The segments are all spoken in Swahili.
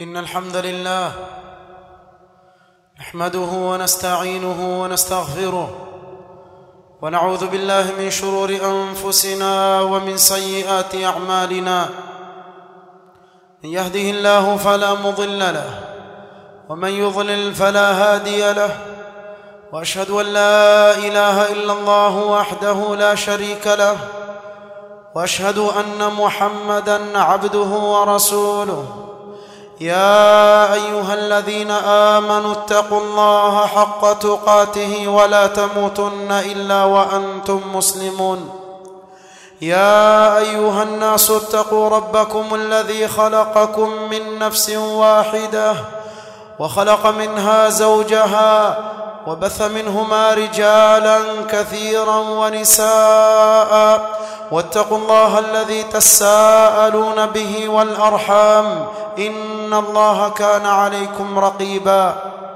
إن الحمد لله نحمده ونستعينه ونستغفره ونعوذ بالله من شرور أنفسنا ومن سيئات أعمالنا من يهده الله فلا مضل له ومن يضلل فلا هادي له واشهد ان لا اله الا الله وحده لا شريك له واشهد ان محمدا عبده ورسوله يا ايها الذين امنوا اتقوا الله حق تقاته ولا تموتن الا وانتم مسلمون يا ايها الناس اتقوا ربكم الذي خلقكم من نفس واحده وخلق منها زوجها وبث منهما رجالا كثيرا ونساء واتقوا الله الذي تساءلون به والارحام ان الله كان عليكم رقيبا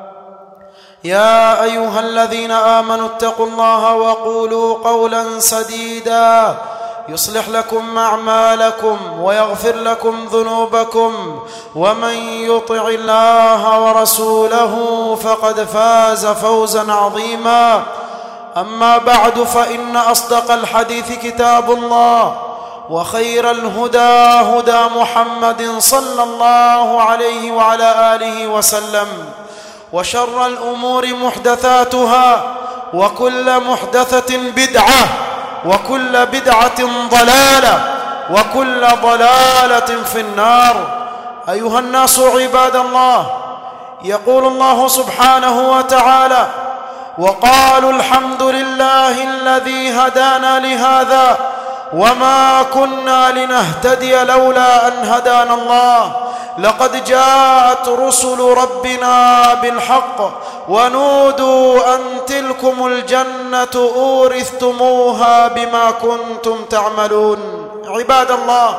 يا ايها الذين امنوا اتقوا الله وقولوا قولا سديدا يصلح لكم اعمالكم ويغفر لكم ذنوبكم ومن يطع الله ورسوله فقد فاز فوزا عظيما اما بعد فان اصدق الحديث كتاب الله وخير الهدى هدى محمد صلى الله عليه وعلى اله وسلم وشر الامور محدثاتها وكل محدثه بدعه وكل بدعه ضلاله وكل ضلاله في النار ايها الناس عباد الله يقول الله سبحانه وتعالى وقالوا الحمد لله الذي هدانا لهذا وما كنا لنهتدي لولا ان هدانا الله لقد جاءت رسل ربنا بالحق ونودوا ان تلكم الجنه اورثتموها بما كنتم تعملون عباد الله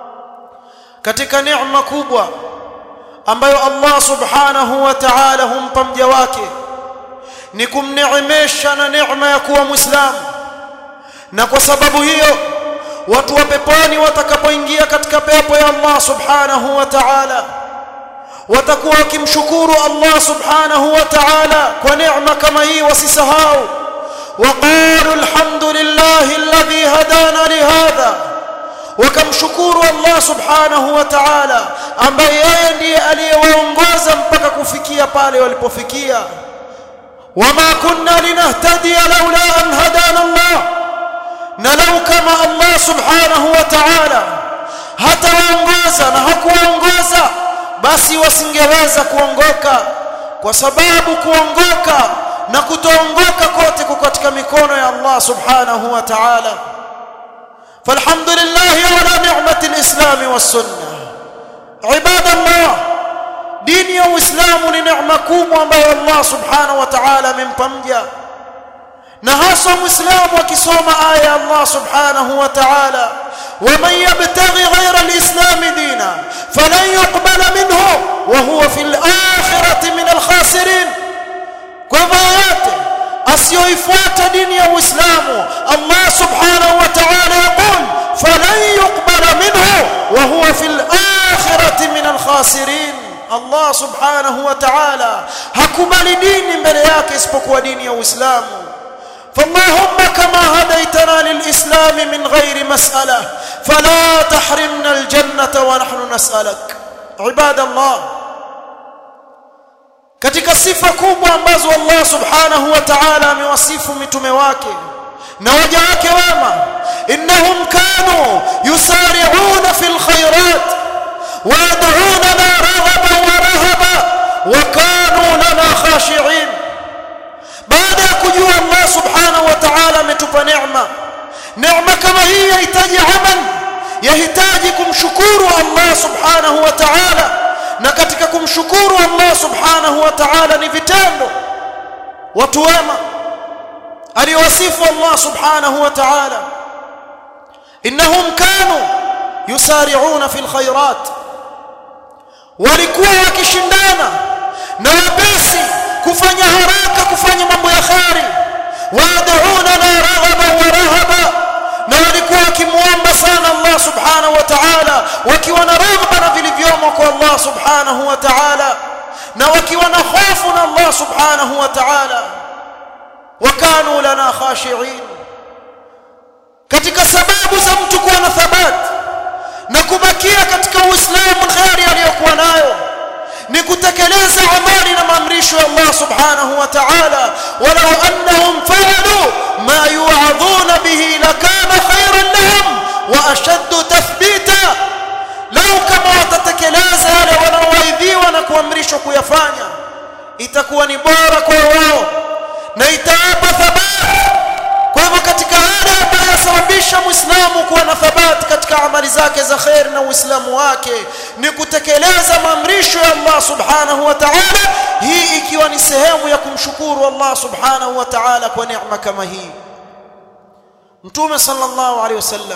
katika neema kubwa ambayo Allah subhanahu wa ta'ala humpa mja wake ni kumneemesha na neema ya kuwa muislamu na kwa sababu hiyo watu wa peponi watakapoingia katika pepo ya Allah subhanahu wa ta'ala watakuwa wakimshukuru Allah subhanahu wa ta'ala kwa neema kama hii wasisahau وقالوا الحمد لله الذي هدانا لهذا wakamshukuru Allah subhanahu wa ta'ala ambaye yeye ndiye aliyewaongoza mpaka kufikia pale walipofikia wama kunna linahtadiya laula an hadana Allah na lau kama Allah subhanahu wa ta'ala hatawaongoza na hakuwaongoza basi wasingeweza kuongoka kwa sababu kuongoka na kutoongoka kote kuko katika mikono ya Allah subhanahu wa ta'ala فالحمد لله على نعمة الإسلام والسنة عباد الله دين الإسلام لنعمة كوم ambayo Allah subhanahu wa ta'ala amempa mja na hasa muislamu akisoma aya ya Allah subhanahu wa ta'ala ومن يبتغي غير الإسلام دينا فلن يقبل منه وهو في الآخرة من الخاسرين كفايات asiyoifuata dini ya Uislamu Allah subhanahu wa ta'ala yaqul falan yuqbala minhu wa huwa fil akhirati min al khasirin Allah subhanahu wa ta'ala hakubali dini mbele yake isipokuwa dini ya Uislamu فاللهم كما هديتنا للإسلام من غير مسألة فلا تحرمنا الجنة ونحن نسألك عباد الله katika sifa kubwa ambazo Allah subhanahu wa ta'ala amewasifu mitume wake na waja wake wema innahum kanu yusari'una fil khairat wa yad'unana raghaban wa rahaba wa kanu lana khashi'in baada ya kujua Allah subhanahu wa ta'ala ametupa neema neema kama hii yahitaji amal yahitaji kumshukuru Allah subhanahu wa ta'ala na katika kumshukuru Allah subhanahu wa ta'ala ni vitendo watu wema aliwasifu Allah subhanahu wa ta'ala innahum kanu yusari'una fil khairat walikuwa wakishindana na wepesi kufanya haraka kufanya mambo ya khari wad'una na raghaba wa rahaba na walikuwa wakimuomba sana Allah subhanahu wa ta'ala wakiwa na raghba na vilivyomo kwa Allah subhanahu wa ta'ala na wakiwa na hofu na Allah subhanahu wa ta'ala wakanu lana khashi'in katika sababu za mtu kuwa na thabat na kubakia katika uislamu kheri aliyokuwa nayo ni kutekeleza amali na maamrisho ya Allah subhanahu wa ta'ala walau annahum fa'alu ma yu'adhuna bihi lakana khayran lahum wa ashaddu tathbita lau kama watatekeleza yale wanaowaidhiwa na kuamrishwa kuyafanya itakuwa ni bora kwa wao na itawapa thabati kwa hivyo katika hali ambayo yasababisha muislamu kuwa na thabati katika amali zake za khair na uislamu wake ni kutekeleza maamrisho ya Allah subhanahu wa ta'ala hii ikiwa ni sehemu ya kumshukuru Allah subhanahu wa ta'ala kwa neema kama hii mtume sallallahu alaihi wasallam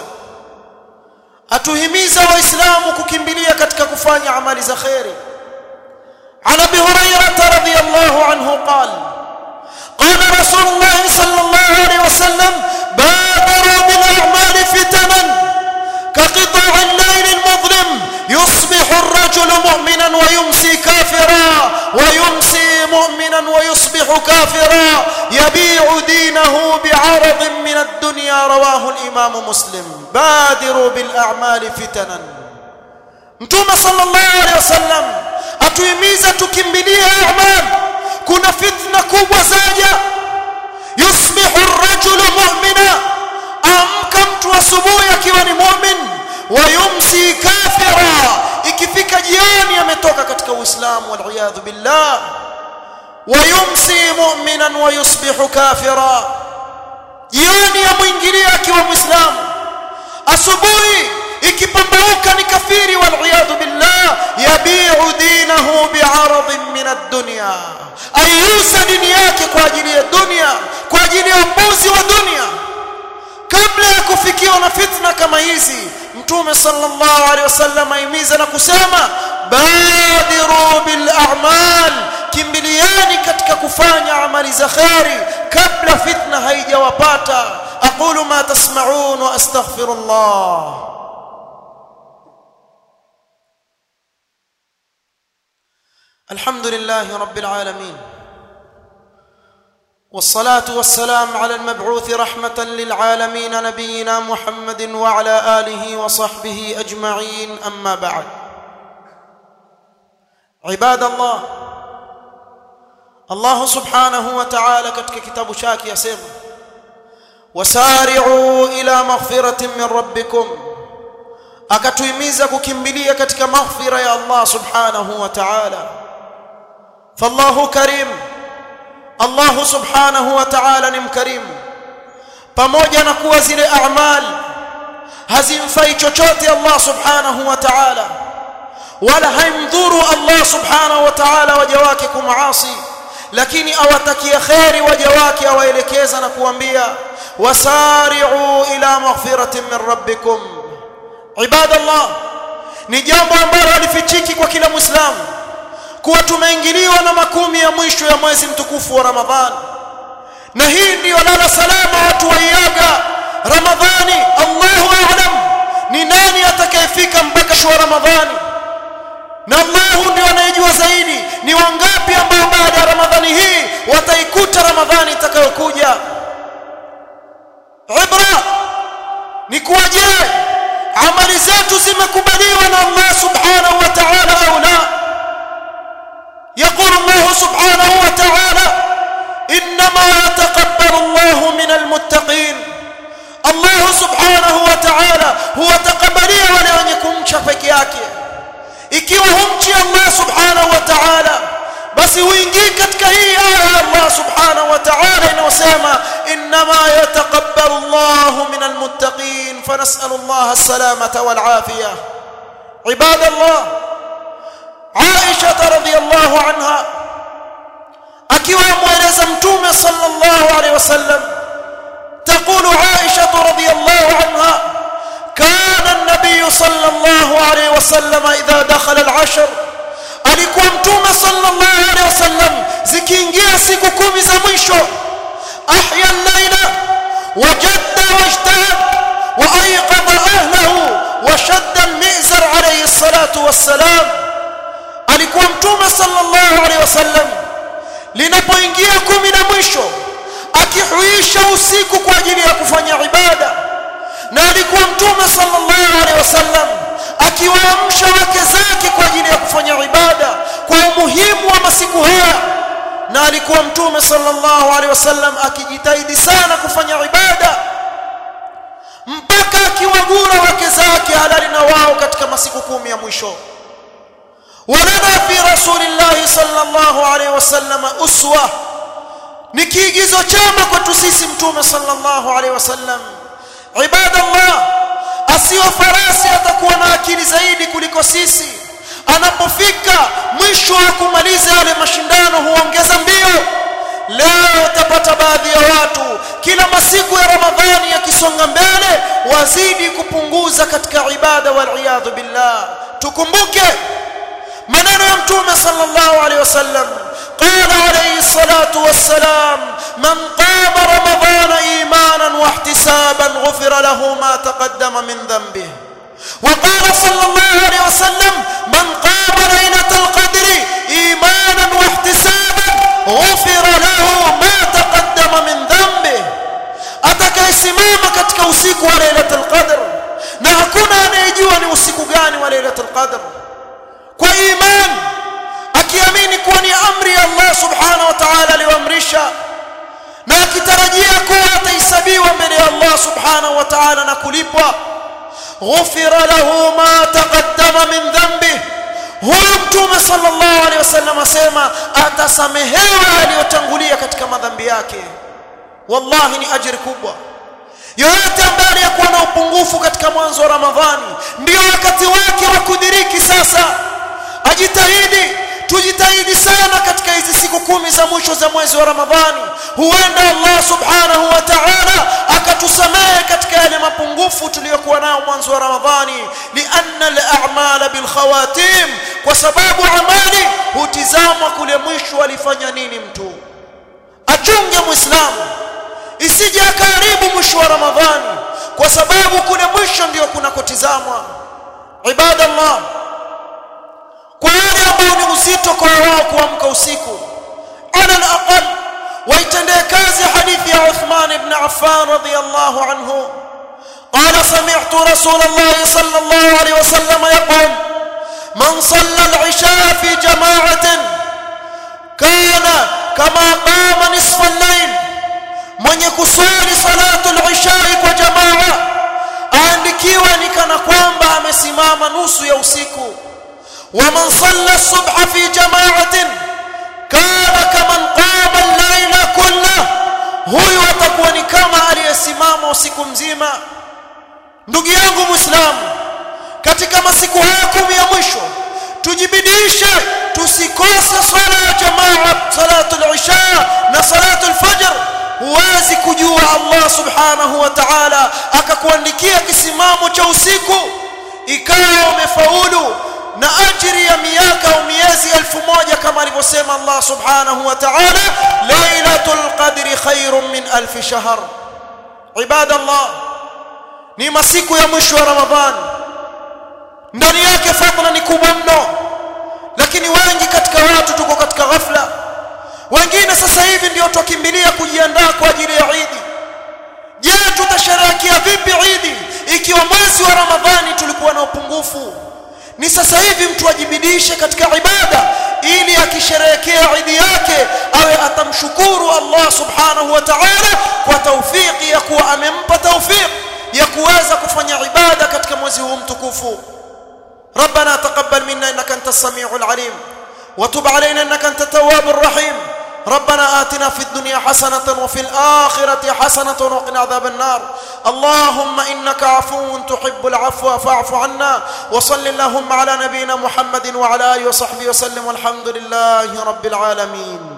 atuhimiza waislamu kukimbilia katika kufanya amali za khairi عن ابي هريره رضي الله عنه قال قال رسول الله صلى الله عليه وسلم بادروا بالاعمال فتنا كقطع الليل المظلم يصبح الرجل مؤمنا ويمسي كافرا ويمسي مؤمنا ويصبح كافرا يبيع دينه بعرض من الدنيا رواه الامام مسلم بادروا بالاعمال فتنا mtume sallallahu alaihi wasallam atuhimiza tukimbilie a'mal kuna fitna kubwa zaja yusbihu ar-rajulu mu'mina amka mtu asubuhi akiwa ni mu'min wa yumsi kafira ikifika jioni ametoka katika uislamu wal iyadhu billah wa yumsi mu'minan wa yusbihu kafira jioni amwingilia akiwa muislamu asubuhi ikipambauka ni kafiri wal iyadhu billah yabi'u dinahu bi'aradin min ad-dunya ayusa dini yake kwa ajili ya dunia kwa ajili ya mbuzi wa dunia kabla ya kufikiwa na fitna kama hizi mtume sallallahu alaihi wasallam aimiza na kusema badiru bil a'mal kimbiliani katika kufanya amali za khairi kabla fitna haijawapata aqulu ma tasma'un wa astaghfirullah الحمد لله رب العالمين والصلاه والسلام على المبعوث رحمه للعالمين نبينا محمد وعلى اله وصحبه اجمعين اما بعد عباد الله الله سبحانه وتعالى katika kitabu chake yasema wasari'u ila maghfiratin min rabbikum akatuhimiza kukimbilia katika maghfira ya Allah subhanahu wa ta'ala فالله كريم الله سبحانه وتعالى ni mkarimu pamoja na kuwa zile a'mal hazimfai chochote Allah subhanahu wa ta'ala wala haimdhuru Allah subhanahu wa ta'ala waja wake kumaasi lakini awatakia khairi waja wake awaelekeza na kuambia wasari'u ila maghfiratin min rabbikum ibadallah ni jambo ambalo halifichiki kwa kila muislamu kuwa tumeingiliwa na makumi ya mwisho ya mwezi mtukufu wa Ramadhani na hii ndiyo lala salama watu waiaga Ramadhani Allahu a'lam ni nani atakayefika mpaka shwa Ramadhani na Allahu ndio anayejua zaidi ni wangapi ambao baada ya Ramadhani hii wataikuta Ramadhani itakayokuja ibra ni kuwa je amali zetu zimekubaliwa na Allah subhanahu wa ta'ala au la يقول الله سبحانه وتعالى انما يتقبل الله من المتقين الله سبحانه وتعالى هو تقبليه wale wenye kumcha peke yake ikiwa humchi Allah subhanahu wa ta'ala basi uingii katika hii aya ya Allah subhanahu wa ta'ala inayosema inma yataqabbalu Allah min almuttaqin fanas'alu Allah as-salamata wal afiyah ibadallah Aisha radhiyallahu anha akiwa mueleza mtume sallallahu alayhi wasallam تقول عائشة رضي الله عنها كان النبي صلى الله عليه وسلم إذا دخل العشر alikuwa mtume sallallahu alaihi wasallam zikiingia siku kumi za mwisho ahya al-laila wajadda wajtahad وايقظ اهله وشد المئزر عليه الصلاه والسلام alikuwa mtume sallallahu alaihi wasallam linapoingia kumi na mwisho akihuisha usiku kwa ajili ya kufanya ibada na alikuwa mtume sallallahu alaihi wasallam akiwaamsha wake zake kwa ajili ya kufanya ibada kwa umuhimu wa masiku haya na alikuwa mtume sallallahu alaihi wasallam akijitahidi sana kufanya ibada mpaka akiwagura wake zake halali na wao katika masiku kumi ya mwisho ولنا في رسول الله صلى الله عليه وسلم أسوة ni kiigizo chema kwetu sisi mtume sallallahu alaihi wasallam ibadallah asiyo farasi atakuwa na akili zaidi kuliko sisi anapofika mwisho wa kumaliza yale mashindano huongeza mbio leo utapata baadhi ya watu kila masiku ya ramadhani yakisonga mbele wazidi kupunguza katika ibada waliyadhu billah tukumbuke maneno ya mtume sallallahu alaihi wasallam قال عليه الصلاة والسلام من قام رمضان إيمانا واحتسابا غفر له ما تقدم من ذنبه وقال صلى الله عليه وسلم من قام ليلة القدر إيمانا واحتسابا غفر له ما تقدم من ذنبه atakayesimama katika usiku wa lailatul qadr na hakuna anayejua ni usiku gani wa lailatul qadr kwa imani akiamini kuwa ni amri ya Allah subhanahu wa ta'ala aliyoamrisha na akitarajia kuwa atahesabiwa mbele ya Allah subhanahu wa ta'ala na kulipwa ghufira lahu ma taqaddama min dhanbi huyu mtume sallallahu alaihi wasallam asema atasamehewa aliyotangulia katika madhambi yake wallahi ni ajiri kubwa yoyote ambaye aliyekuwa na upungufu katika mwanzo wa ramadhani ndio wakati wake wa kudiriki sasa ajitahidi tujitahidi sana katika hizi siku kumi za mwisho za mwezi wa ramadhani huenda allah subhanahu wa ta'ala akatusamehe katika yale mapungufu tuliyokuwa nayo mwanzo wa ramadhani lianna al-a'mala bil khawatim kwa sababu amali hutizamwa kule mwisho alifanya nini mtu achunge muislamu isije akaribu mwisho wa ramadhani kwa sababu kule mwisho ndio kunakotizamwa ibadallah kwa wale ambao ni uzito kwa wao kuamka usiku ala alaqal waitendee kazi hadithi ya Uthman ibn Affan radiyallahu anhu قال سمعت رسول الله صلى الله عليه وسلم يقول من صلى العشاء في جماعة كان كما قام نصف الليل من يكسر صلاة العشاء وجماعة aandikiwa ni kana kwamba amesimama nusu ya usiku ومن صلى الصبح في جماعة كان كمن قام الليل كله huyu atakuwa ni kama aliyesimama usiku mzima ndugu yangu muislamu katika masiku haya kumi ya mwisho tujibidishe tusikose swala ya jamaa salatul isha na salatul fajr huwezi kujua Allah subhanahu wa ta'ala akakuandikia kisimamo cha usiku ikawa umefaulu na ajiri ya miaka au miezi elfu moja kama alivyosema Allah subhanahu wa ta'ala lailatul qadri khairun min alf shahr ibadallah ni masiku ya mwisho wa ramadhani ndani yake fadhila ni kubwa mno lakini wengi katika watu tuko katika ghafla wengine sasa hivi ndio tukimbilia kujiandaa kwa ajili ya Eid je tutasherehekea vipi Eid ikiwa mwezi wa ramadhani tulikuwa na upungufu ni sasa hivi mtu ajibidishe katika ibada ili akisherehekea idi yake awe atamshukuru Allah subhanahu wa ta'ala kwa taufiki ya kuwa amempa taufiki ya kuweza kufanya ibada katika mwezi huu mtukufu ربنا تقبل منا انك انت السميع العليم وتب علينا انك انت التواب الرحيم ربنا آتنا في الدنيا حسنة وفي الآخرة حسنة وقنا عذاب النار اللهم إنك عفو تحب العفو فاعف عنا وصل اللهم على نبينا محمد وعلى آله وصحبه وسلم والحمد لله رب العالمين